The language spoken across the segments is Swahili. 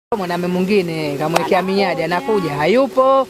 Mwanaume mwingine kamwekea miadi, anakuja hayupo.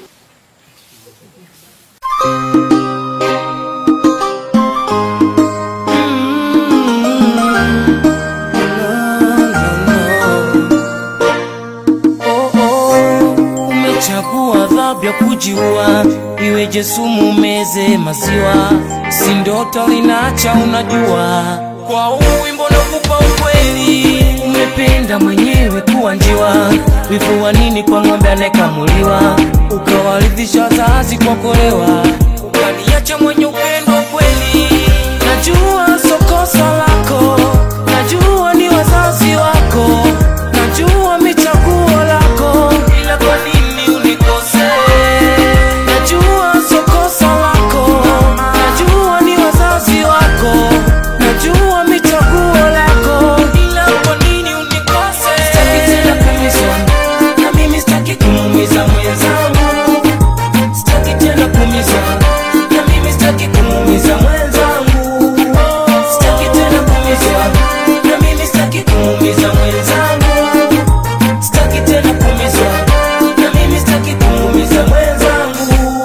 Oh, oh, umechagua adhabu ya kujiua, iweje sumu meze maziwa, si ndoto linacha unajua, kwa huu wimbo nakupa ukweli, umependa mwenyewe kuwa njiwa, wivu wa nini kwa ng'ombe anayekamuliwa, ukawaridhisha wazazi kwa kolewa, ukaniacha mwenye upendo kweli, najua so kosa lako, najua ni wazazi wako, najua michaguo lako, ila kwa nini unikose? Najua so kosa lako, najua ni wazazi wako, najua michaguo lako, ila kwa nini unikose? Sitaki tena kuumizwa, na mimi sitaki kumuumiza mwenzangu, sitaki tena kuumizwa, na mimi sitaki kumuumiza mwenzangu, sitaki tena kuumizwa, na mimi sitaki kumuumiza mwenzangu sitaki tena kuumizwa na mimi sitaki kumuumiza mwenzangu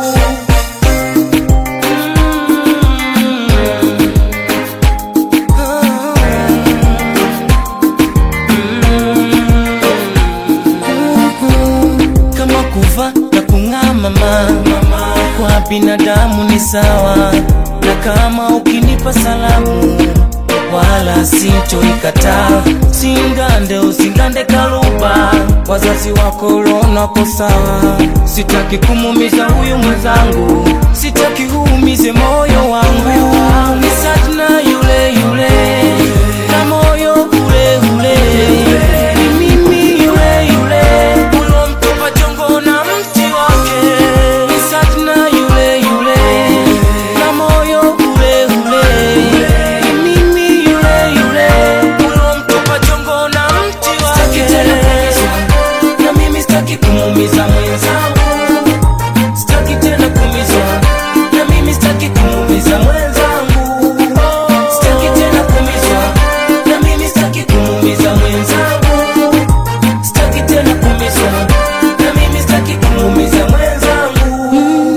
kama kuva na kung'aa mama kwa binadamu ni sawa na kama ukinipa salamu wala sintoikataa singande usingande kaluba wazazi wako lonako sawa sitaki kumumiza huyu mwenzangu sitaki huumize moyo wangu ni sajna yule yule na moyo ule ule ni mimi yule yule ulomtupa jongo na mti wake ni sajna yule yule na moyo ule ule ni mimi yule yule ulomtupa jongo na mti wake na mimi sitaki kumuumiza mwenzangu sitaki tena kuumizwa na mimi sitaki kumuumiza mwenzangu sitaki tena kuumizwa na mimi sitaki kumuumiza mwenzangu sitaki tena kuumizwa na mimi sitaki kumuumiza mwenzangu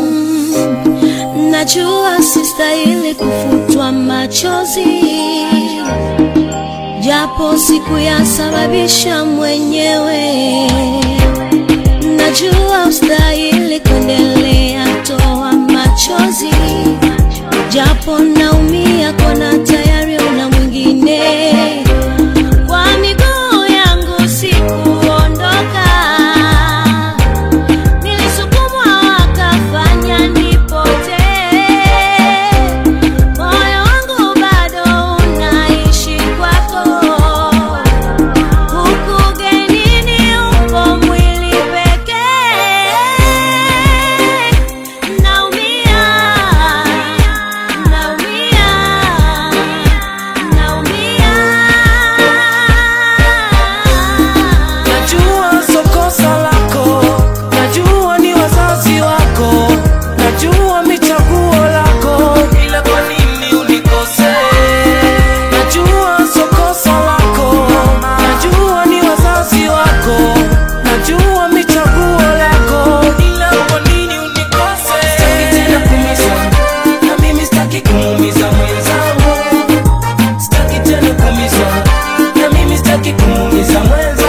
Najua sistahili kufutwa machozi, japo sikuyasababisha mwenyewe. Najua ustahili kuendelea toa machozi, japo naumia kona tayari una mwingine. Kwa miguu yangu sikuondoka Nilisukumwa wakafanya nipotee, moyo wangu bado unaishi kwako, huku ugenini upo mwili pekee. Naumia, naumia, naumia. Najua so kosa lako, najua ni wazazi wako, najua michaguo lako, ila kwa nini unikose? Najua so kosa lako, najua ni wazazi wako, najua michaguo lako, ila kwa nini unikose? Sitaki tena kuumizwa, na mimi sitaki kumuumiza mwenzangu, sitaki tena kuumizwa, na mimi sitaki kumuumiza mwenzangu